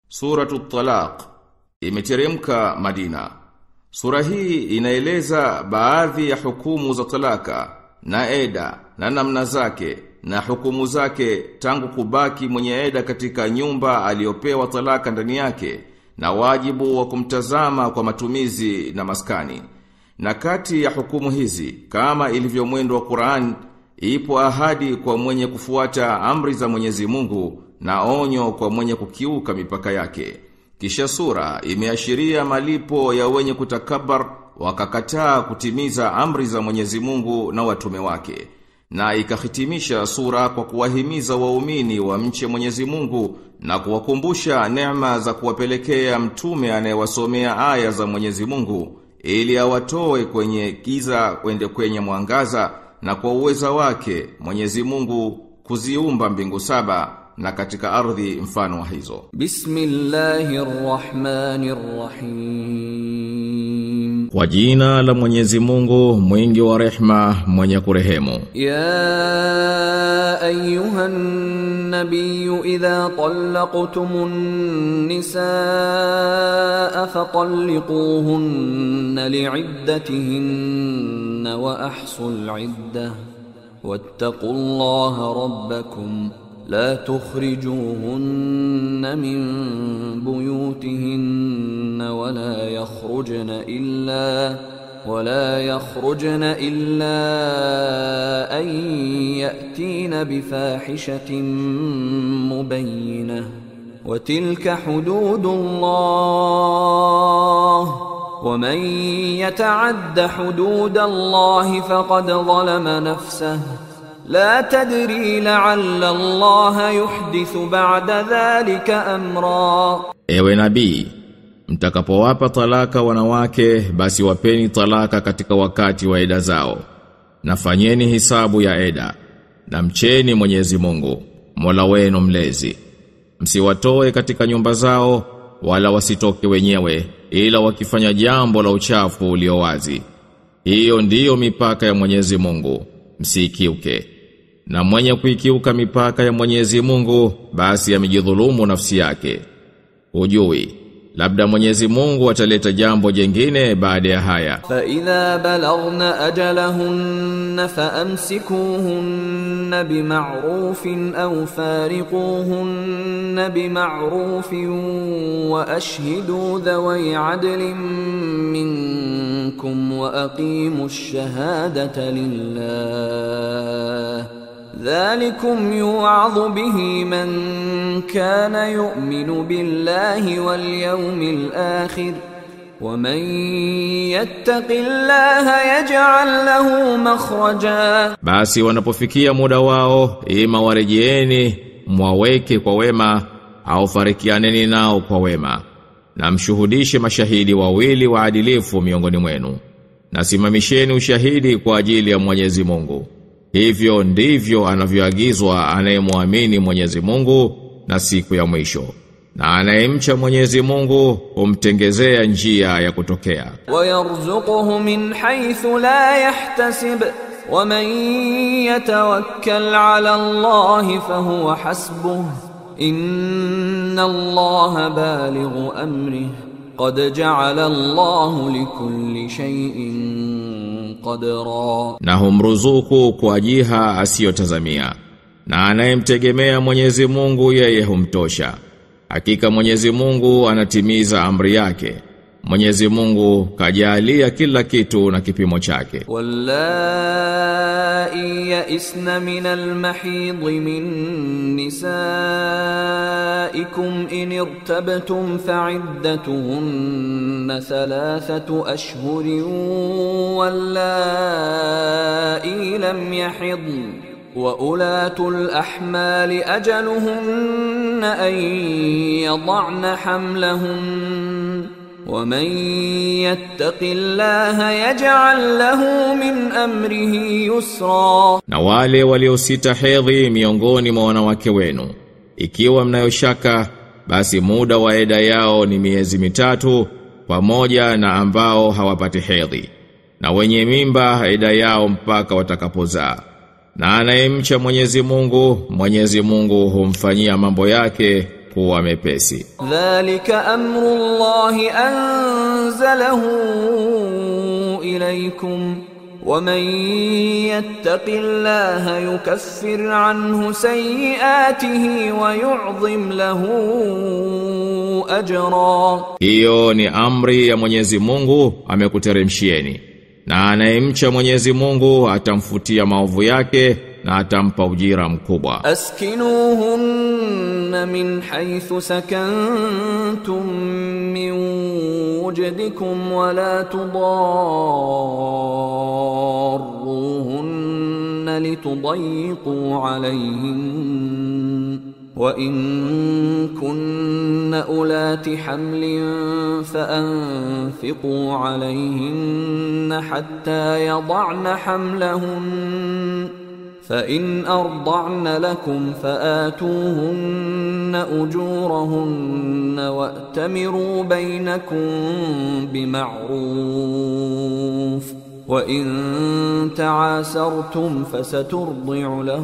Suratu Talaq imeteremka Madina. Sura hii inaeleza baadhi ya hukumu za talaka na eda na namna zake na hukumu zake tangu kubaki mwenye eda katika nyumba aliyopewa talaka ndani yake na wajibu wa kumtazama kwa matumizi na maskani. Na kati ya hukumu hizi kama ilivyo mwendo wa Qur'an ipo ahadi kwa mwenye kufuata amri za Mwenyezi Mungu na onyo kwa mwenye kukiuka mipaka yake. Kisha sura imeashiria malipo ya wenye kutakabar wakakataa kutimiza amri za Mwenyezi Mungu na watume wake. Na ikahitimisha sura kwa kuwahimiza waumini wa mche Mwenyezi Mungu na kuwakumbusha neema za kuwapelekea mtume anayewasomea aya za Mwenyezi Mungu ili awatoe kwenye giza kwende kwenye mwangaza na kwa uweza wake Mwenyezi Mungu kuziumba mbingu saba na katika ardhi mfano wa hizo. Bismillahirrahmanirrahim. Kwa jina la Mwenyezi Mungu mwingi wa rehma mwenye kurehemu. يا ايها النبي اذا طلقتم النساء فطلقوهن لعدتهن واحصوا العده واتقوا الله ربكم لا تخرجوهن من بيوتهن ولا يخرجن الا ولا يخرجن إلا أن يأتين بفاحشة مبينة وتلك حدود الله ومن يتعد حدود الله فقد ظلم نفسه لا تدري لعل الله يحدث بعد ذلك أمرا Ewe nabii, mtakapowapa talaka wanawake basi wapeni talaka katika wakati wa eda zao. Na fanyeni hisabu ya eda. Na mcheni Mwenyezi Mungu, Mola wenu mlezi. Msiwatoe katika nyumba zao wala wasitoke wenyewe ila wakifanya jambo la uchafu ulio wazi. Hiyo ndiyo mipaka ya Mwenyezi Mungu, msikiuke. Na mwenye kuikiuka mipaka ya Mwenyezi Mungu basi amejidhulumu nafsi yake. Ujui, labda Mwenyezi Mungu ataleta jambo jengine baada ya haya. فإذا بلغن أجلهن فأمسكوهن بمعروف أو فارقوهن بمعروف وأشهدوا ذوي عدل منكم وأقيموا الشهادة لله ذلكم يوعظ به من كان يؤمن بالله واليوم الآخر ومن يتق الله يجعل له مخرجا Basi wanapofikia muda wao, ima warejeeni, mwaweke kwa wema, au farikianeni nao kwa wema. Na mshuhudishe mashahidi wawili waadilifu miongoni mwenu. Na simamisheni ushahidi kwa ajili ya Mwenyezi Mungu. Hivyo ndivyo anavyoagizwa anayemwamini Mwenyezi Mungu na siku ya mwisho. Na anayemcha Mwenyezi Mungu humtengezea njia ya kutokea. ويرزقه من حيث لا يحتسب ومن يتوكل على الله فهو حسبه إن الله بالغ أمره قد جعل الله لكل شيء قدرا na humruzuku kwa jiha asiyotazamia na anayemtegemea Mwenyezi Mungu yeye humtosha hakika Mwenyezi Mungu anatimiza amri yake Mwenyezi Mungu kajalia kila kitu na kipimo chake واللائي يئسن من المحيض من نسائكم إن ارتبتم فعدتهن ثلاثة أشهر واللائي لم يحضن وأولاة الأحمال أجلهن أن يضعن حملهن ومن يتق الله يجعل له من أمره يسرا na wale waliosita hedhi miongoni mwa wanawake wenu ikiwa mnayoshaka basi muda wa eda yao ni miezi mitatu pamoja na ambao hawapati hedhi na wenye mimba eda yao mpaka watakapozaa na anayemcha Mwenyezi Mungu Mwenyezi Mungu humfanyia mambo yake kuwa mepesi. ذلك أمر الله أنزله إليكم ومن يتق الله يكفر عنه سيئاته ويعظم له أجرا Hiyo ni amri ya Mwenyezi Mungu amekuteremshieni. Na anayemcha Mwenyezi Mungu atamfutia maovu yake na atampa ujira mkubwa. أسكنوهن من حيث سكنتم من وجدكم ولا تضاروهن لتضيقوا عليهن وإن كن أولات حمل فأنفقوا عليهن حتى يضعن حملهن فإن أرضعن لكم فآتوهن أجورهن وأتمروا بينكم بمعروف وإن تعاسرتم فسترضع له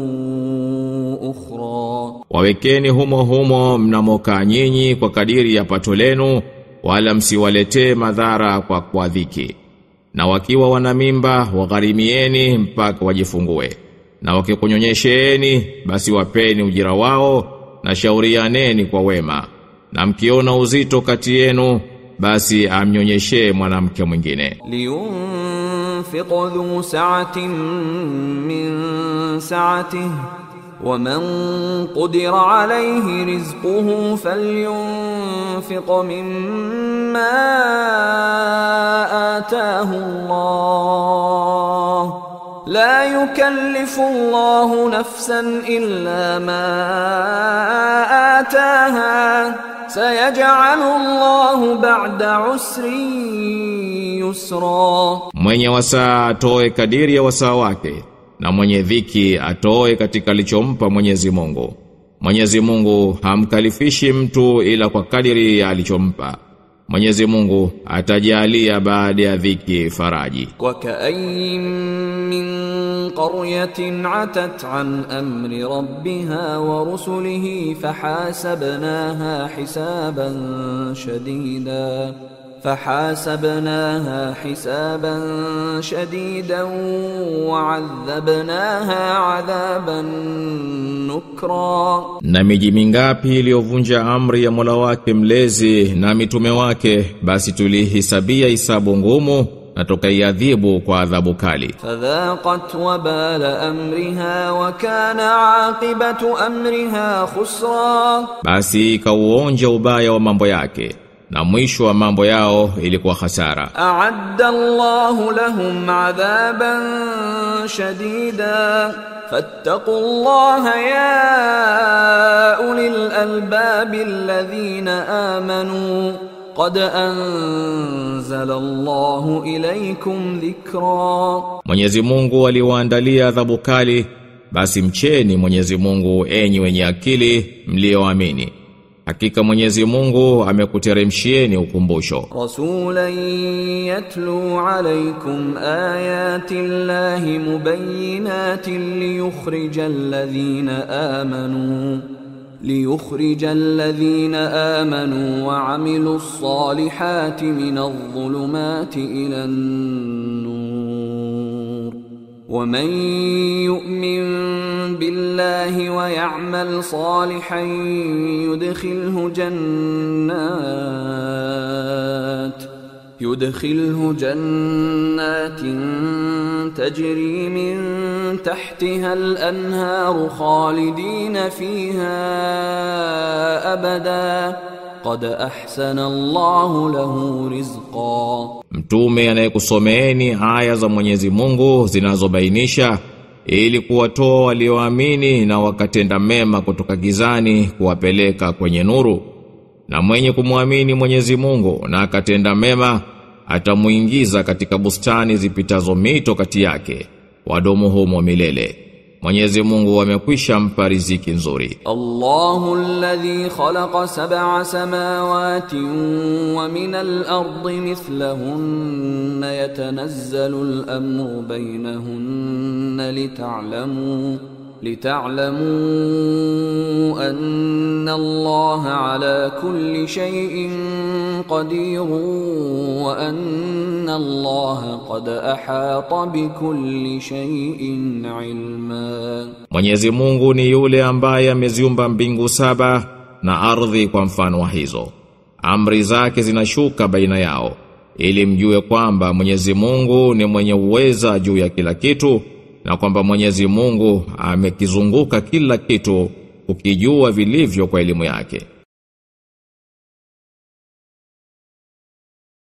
أخرى Wawekeni humo humo mnamokaa nyinyi kwa kadiri ya pato lenu wala msiwaletee madhara kwa kwa dhiki. Na wakiwa wana mimba wagharimieni mpaka wajifungue. Na wakikunyonyesheeni basi wapeni ujira wao na shaurianeni kwa wema. Na mkiona uzito kati yenu basi amnyonyeshee mwanamke mwingine. لينفق ذو سعة من سعته ومن قدر عليه رزقه فلينفق مما آتاه الله لا يكلف الله نفسا إلا ما آتاها سيجعل الله بعد عسر يسرا Mwenye wasaa atoe kadiri ya wasaa wake na mwenye dhiki atoe katika alichompa Mwenyezi Mungu. Mwenyezi Mungu hamkalifishi mtu ila kwa kadiri ya alichompa. Mwenyezi Mungu atajalia baada ya dhiki faraji. وكأي من قرية عتت عن أمر ربها ورسله فحاسبناها حسابا شديدا فحاسبناها حسابا شديدا وعذبناها عذابا نكرا Na miji mingapi iliyovunja amri ya Mola wake mlezi na mitume wake basi tulihisabia hisabu ngumu na tukaiadhibu kwa adhabu kali. فذاقت وبال أمرها وكان عاقبة أمرها خسرا Basi ikauonja ubaya wa mambo yake na mwisho wa mambo yao ilikuwa hasara. أعد الله لهم عذابا شديدا فاتقوا الله يا أولي الألباب الذين آمنوا قد أنزل الله إليكم ذكرا Mwenyezi Mungu aliwaandalia adhabu kali, basi mcheni Mwenyezi Mungu enyi wenye akili mlioamini. Hakika Mwenyezi Mungu amekuteremshieni ukumbusho. رسولا يتلو عليكم آيات الله مبينات ليخرج الذين آمنوا ليخرج الذين آمنوا وعملوا الصالحات من الظلمات إلى النور ومن يؤمن بالله ويعمل صالحا يدخله جنات يدخله جنات تجري من تحتها الأنهار خالدين فيها أبدا قد أحسن الله له رزقا Mtume anayekusomeeni aya za Mwenyezi Mungu zinazobainisha ili kuwatoa walioamini na wakatenda mema kutoka gizani kuwapeleka kwenye nuru. Na mwenye kumwamini Mwenyezi Mungu na akatenda mema atamuingiza katika bustani zipitazo mito kati yake wadomo humo milele. Mwenyezi Mungu amekwisha mpa riziki nzuri. الله الذي خلق سبع سماوات ومن الأرض مثلهن يتنزل الأمر بينهن لتعلموا لتعلموا أن الله على كل شيء قدير وأن الله قد أحاط بكل شيء علما Mwenyezi Mungu ni yule ambaye ameziumba mbingu saba na ardhi kwa mfano wa hizo. Amri zake zinashuka baina yao ili mjue kwamba Mwenyezi Mungu ni mwenye uweza juu ya kila kitu na kwamba Mwenyezi Mungu amekizunguka kila kitu ukijua vilivyo kwa elimu yake.